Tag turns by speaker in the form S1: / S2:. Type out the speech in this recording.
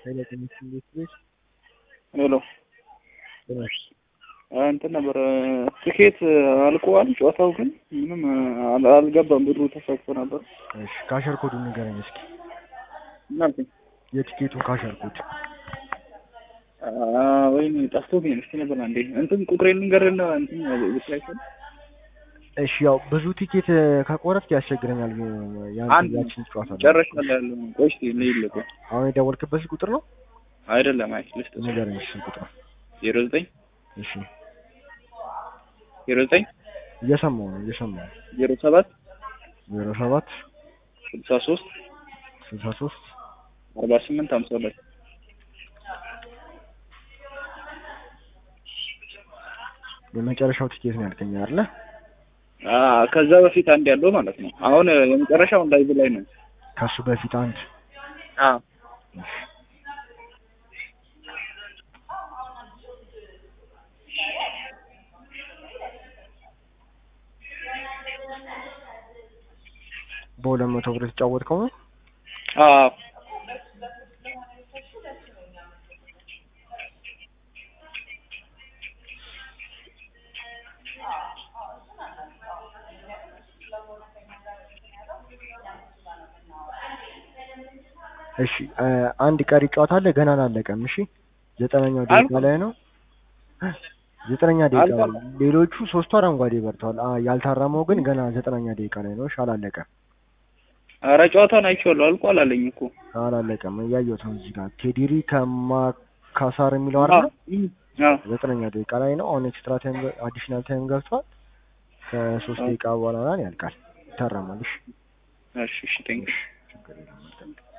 S1: ኃይለቀሚስ እንዴት ቤት
S2: ሄሎ
S1: ጤናሽ
S2: እንትን ነበር ትኬት አልቀዋል። ጨዋታው ግን ምንም አል- አልገባም። ብሩ ተሳክቶ ነበር።
S1: እሺ ካሸር ኮዱን ንገረኝ እስኪ
S2: እናልኩኝ
S1: የቲኬቱን ካሸር ኮድ
S2: ወይም ጠፍቶብኝ ነው። እስኪ ነበር አንዴ እንትን ቁጥሬን ንገርና እንትን ብትላቸው
S1: እሺ ያው ብዙ ቲኬት ከቆረጥክ ያስቸግረኛል ያን
S2: አንድ
S1: ያችን ጨዋታ ነው።
S2: ጨረሻለሁ ያለው ቆይ እስኪ ልይልህ ቆይ
S1: አሁን የደወልክበት ቁጥር ነው
S2: አይደለም አይ ልስጥ
S1: ንገረኝ እሺ ቁጥር
S2: ዜሮ ዘጠኝ
S1: እሺ
S2: ዜሮ ዘጠኝ
S1: እየሰማሁ ነው እየሰማሁ ነው
S2: ዜሮ ሰባት
S1: ዜሮ ሰባት
S2: ስልሳ ሶስት
S1: ስልሳ ሶስት
S2: አርባ ስምንት ሀምሳ ሁለት
S1: የመጨረሻው ቲኬት ነው ያልከኝ አይደለ
S2: ከዛ በፊት አንድ ያለው ማለት ነው። አሁን የመጨረሻው ላይቭ ላይ ነው።
S1: ከሱ በፊት አንድ
S2: አዎ
S1: በሁለት መቶ ብር የተጫወትከው ነው
S2: አዎ
S1: እሺ እ አንድ ቀሪ ጨዋታ አለ ገና አላለቀም እሺ ዘጠነኛው ደቂቃ
S2: አልፏል።
S1: ላይ ነው ዘጠነኛ ደቂቃ ላይ
S2: አልፏል።
S1: ሌሎቹ ሶስቱ አረንጓዴ በርተዋል አ ያልታረመው ግን ገና ዘጠነኛ ደቂቃ ላይ ነው እሺ አላለቀም
S2: ኧረ ጨዋታውን አይቼዋለሁ አልቋል አለኝ እኮ
S1: አላለቀም እያየሁት ነው እዚህ ጋር ኬዲሪ ከማካሳር የሚለው አይደል
S2: አዎ
S1: ዘጠነኛ ደቂቃ ላይ ነው አሁን ኤክስትራ ታይም አዲሽናል ታይም ገብቷል ከሶስት
S2: አዎ።
S1: ደቂቃ በኋላ ምናምን ያልቃል ይታረማል እሺ
S2: እሺ እሺ ቴንክ
S1: ችግር የለም መልካም